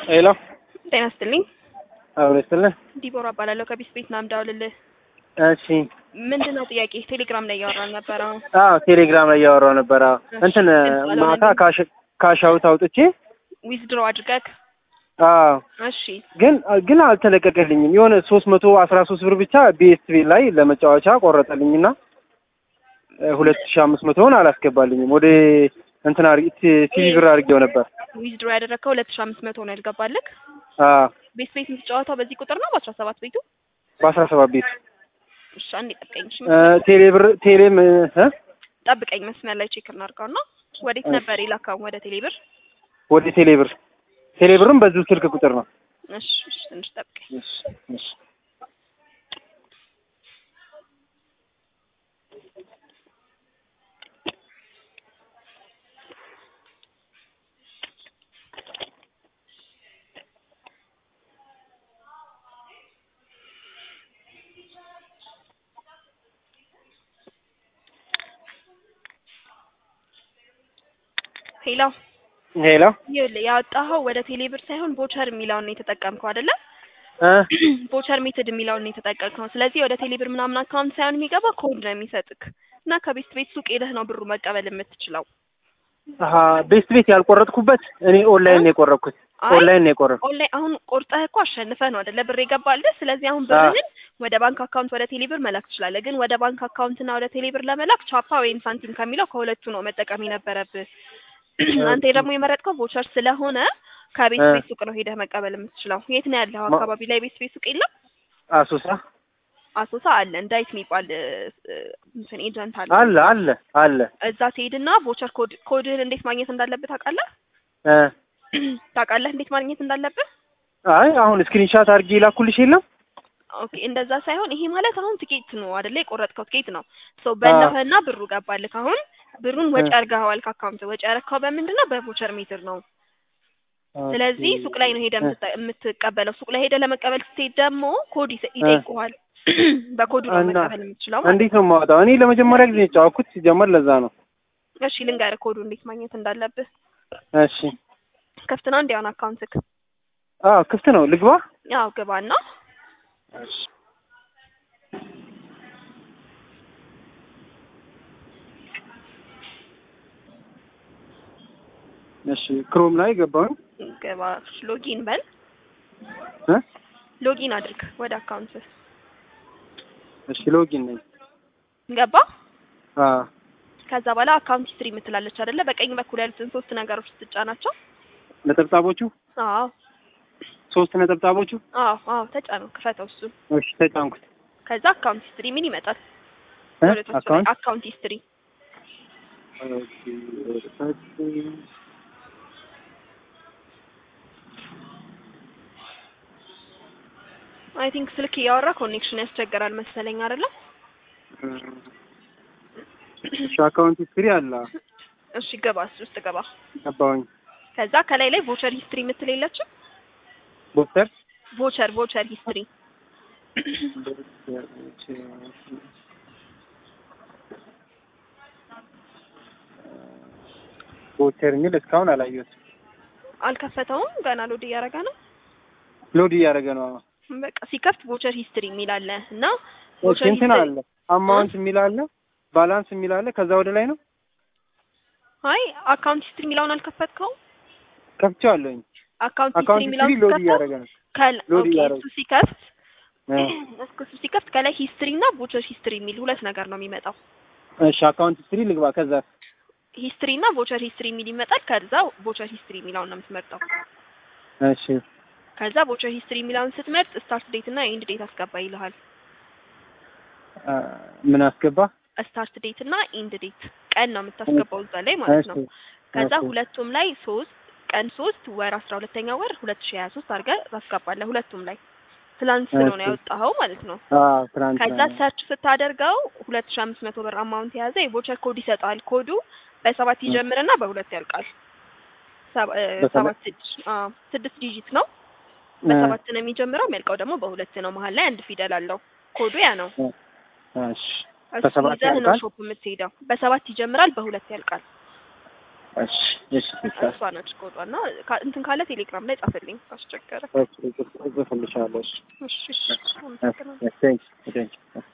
ሄሎ ጤና ይስጥልኝ። አብሮ ይስጥልን። ዲቦራ እባላለሁ ከቢስ ቤት ናም ደውልልህ። እሺ ምንድን ነው ጥያቄ? ቴሌግራም ላይ እያወራን ነበረ። አዎ ቴሌግራም ላይ እያወራሁ ነበር። አዎ እሺ፣ እንትን ግልጽ ማታ አልሆነልኝም። ካሽ ካሽ አውት አውጥቼ ዊዝድሮ አድርገህ አዎ እሺ ግን ግን አልተለቀቀልኝም። የሆነ ሶስት መቶ አስራ ሶስት ብር ብቻ ቢኤስቲቪ ላይ ለመጫወቻ ቆረጠልኝና ሁለት ሺህ አምስት መቶውን አላስገባልኝም። ወደ እንትን አድርጌ ቲቪ ብር አድርጌው ነበር። ዊዝድሮ ያደረግከው ሁለት ሺህ አምስት መቶ ነው ያልገባልህ። አዎ ቤት ቤት የምትጫወተው በዚህ ቁጥር ነው በአስራ ሰባት ቤቱ። በአስራ ሰባት ቤት እሺ አንዴ ጠብቀኝ። እሺ እ ቴሌ ብር ቴሌም እ ጠብቀኝ፣ መስመር ላይ ቼክ እናድርገው እና ወዴት ነበር የላካው? ወደ ቴሌብር። ወደ ቴሌ ብር ቴሌ ብርም በዚሁ ስልክ ቁጥር ነው። እሺ እሺ፣ ትንሽ ጠብቀኝ። እሺ እሺ ሄሎ ሄሎ ይኸውልህ ያወጣኸው ወደ ቴሌብር ሳይሆን ቦቸር የሚለውን ነው የተጠቀምከው አይደለ? እ ቦቸር ሜትድ የሚለውን ነው የተጠቀምከው። ስለዚህ ወደ ቴሌብር ምናምን አካውንት ሳይሆን የሚገባ ኮድ ነው የሚሰጥክ እና ከቤት ቤት ሱቅ ሄደህ ነው ብሩ መቀበል የምትችለው። አሀ ቤስት ቤት ያልቆረጥኩበት እኔ ኦንላይን ነው የቆረጥኩት። አይ ኦንላይን ነው የቆረጥኩት። ኦንላይን አሁን ቆርጠህ እኮ አሸንፈህ ነው አይደለ ብር የገባልህ። ስለዚህ አሁን ብርህን ወደ ባንክ አካውንት ወደ ቴሌብር መላክ ትችላለህ። ግን ወደ ባንክ አካውንትና ወደ ቴሌብር ለመላክ ቻፓ ወይም ሳንቲም ከሚለው ከሁለቱ ነው መጠቀም የነበረብህ። አንተ ደግሞ የመረጥከው ቮቸር ስለሆነ ከቤት እ ቤት ሱቅ ነው ሄደህ መቀበል የምትችለው። የት ነው ያለው? ማ- አካባቢ ላይ ቤት ቤት ሱቅ የለም? አሱሳ አሶሳ አለ። እንዳይት የሚባል እ፣ እ፣ እንትን ኤጀንት አለ። አለ አለ አለ እዛ ትሄድና ቮቸር ኮድ ኮድህን እንዴት ማግኘት እንዳለብህ ታውቃለህ? እ ታውቃለህ እንዴት ማግኘት እንዳለብህ? አይ አሁን ስክሪንሻት አድርጌ ላኩልሽ የለም ኦኬ እንደዛ ሳይሆን ይሄ ማለት አሁን ትኬት ነው አይደለ? የቆረጥከው ትኬት ነው። ሶ በላህና ብሩ ገባልህ። አሁን ብሩን ወጪ አድርገኸዋል ከአካውንት ወጪ ያደረግከው በምንድን ነው? በቮቸር ሜትር ነው። ስለዚህ ሱቅ ላይ ነው ሄደህ የምትጠ- የምትቀበለው። ሱቅ ላይ ሄደህ ለመቀበል ስትሄድ ደግሞ ኮድ ይሰ- ይጠይቁሃል። በኮዱ ነው እና መቀበል የምትችለው ማለት እንዴት ነው የማወጣው? እኔ ለመጀመሪያ ጊዜ የጫወኩት ሲጀመር ለዛ ነው። ነው። እሺ ልንገርህ ኮዱ እንዴት ማግኘት እንዳለብህ። እሺ ክፍት ነው እንዲያውን አካውንትክ? አዎ ክፍት ነው ልግባ? ያው ግባና እሺ እሺ ክሮም ላይ ገባሁኝ። ግባ፣ ሎጊን በል፣ እ ሎጊን አድርግ ወደ አካውንት እሺ ሎጊን ነኝ። ገባ። አዎ ከዛ በኋላ አካውንት ሂስትሪ የምትላለች አይደለ? በቀኝ በኩል ያሉትን ሶስት ነገሮች ስትጫናቸው፣ ነጠብጣቦቹ አዎ ሶስት ነጠብጣቦቹ አዎ አዎ ተጫነው፣ ክፈተው እሱን። እሺ ተጫንኩት። ከዛ አካውንት ሂስትሪ ምን ይመጣል? እ ወደ ታች ላይ አካውንት አካውንት ሂስትሪ ኦኬ ወደ ታች አይ ቲንክ ስልክ እያወራ ኮኔክሽን ያስቸግራል መሰለኝ አይደለ? እሺ አካውንት ሂስትሪ አለ እሺ ገባ፣ እሱ ውስጥ ገባ። ገባሁኝ። ከዛ ከላይ ላይ ቮቸር ሂስትሪ የምትል የለችም? ቦክሰር ቮቸር ቮቸር ሂስትሪ ቦቸር የሚል እስካሁን አላየሁትም። አልከፈተውም፣ ገና ሎድ እያደረገ ነው። ሎድ እያደረገ ነው። በቃ ሲከፍት ቮቸር ሂስትሪ የሚል አለ እና እሺ ቮቸር እንትን ሂስትሪ አለ አማውንት የሚል አለ ባላንስ የሚል አለ። ከዛ ወደ ላይ ነው አይ አካውንት ሂስትሪ የሚለውን አልከፈትከውም። ከፍቼዋለሁኝ። አካውንት ሂስትሪ አካውንት የሚለውን ሂስትሪ ሎድ ስትከፍተው እያደረገ ነው። ከል ሎድ ኦኬ እያደረገ እሱ ሲከፍት እ እሱ ሲከፍት ከላይ ሂስትሪ እና ቮቸር ሂስትሪ የሚል ሁለት ነገር ነው የሚመጣው። እሺ አካውንት ሂስትሪ ልግባ። ከዛ ሂስትሪ እና ቮቸር ሂስትሪ የሚል ይመጣል። ከዛ ቮቸር ሂስትሪ የሚለውን ነው የምትመርጠው። እሺ ከዛ ቮቸር ሂስትሪ የሚለውን ስትመርጥ ስታርት ዴት እና ኤንድ ዴት አስገባ ይልሃል። አ፣ ምን አስገባ? ስታርት ዴት እና ኤንድ ዴት ቀን ነው የምታስገባው እዛ ላይ ማለት ነው። እሺ ከዛ እሺ። ሁለቱም ላይ ሶስት ቀን ሶስት ወር አስራ ሁለተኛ ወር ሁለት ሺ ሀያ ሶስት አድርገህ ታስገባለህ። ሁለቱም ላይ ትላንት ስለሆነ እሺ። ያወጣኸው ማለት ነው። አዎ ትናንት ከዛ ሰርች ስታደርገው ሁለት ሺ አምስት መቶ ብር አማውንት የያዘ የቮቸር ኮድ ይሰጣል። ኮዱ በሰባት ይጀምርና በሁለት ያልቃል። ሰባ- እ፣ በሰባት? ሰባት ስድስት አዎ፣ ስድስት ዲጂት ነው። በሰባት ነው የሚጀምረው፣ የሚያልቀው ደግሞ በሁለት ነው። መሀል ላይ አንድ ፊደል አለው። ኮዱ ያ ነው። እሺ እሱ በሰባት ይዘህ ነው ያልቃል? ሾፕ የምትሄደው። በሰባት ይጀምራል፣ በሁለት ያልቃል። እሺ እሺ እሷ ነች ኮዷ እና ካ- እንትን ካለ ቴሌግራም ላይ ጻፈልኝ ካስቸገረ። እጽፍልሻለሁ። እሺ እሺ እሺ አመሰግናለሁ። ቴንክ ቴንክ